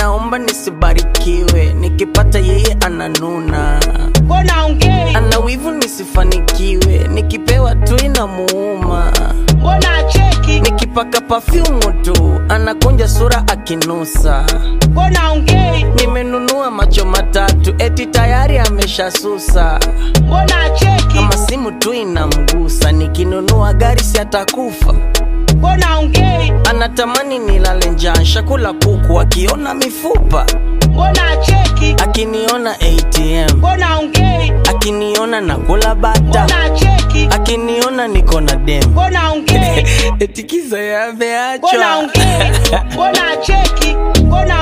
anaomba nisibarikiwe nikipata yeye ananuna mbona ongei ana wivu nisifanikiwe nikipewa tu inamuuma mbona acheki nikipaka pafyumu tu anakunja sura akinusa mbona ongei nimenunua macho matatu eti tayari ameshasusa mbona acheki kama simu tu inamgusa nikinunua gari si atakufa mbona ongei anatamani nilale njaa shakula kuku akiona mifupa mbona acheki akiniona atm mbona ongei akiniona nakula bata mbona acheki akiniona niko na dem mbona ongei etikiza mbona yameachwa ongei mbona acheki mbona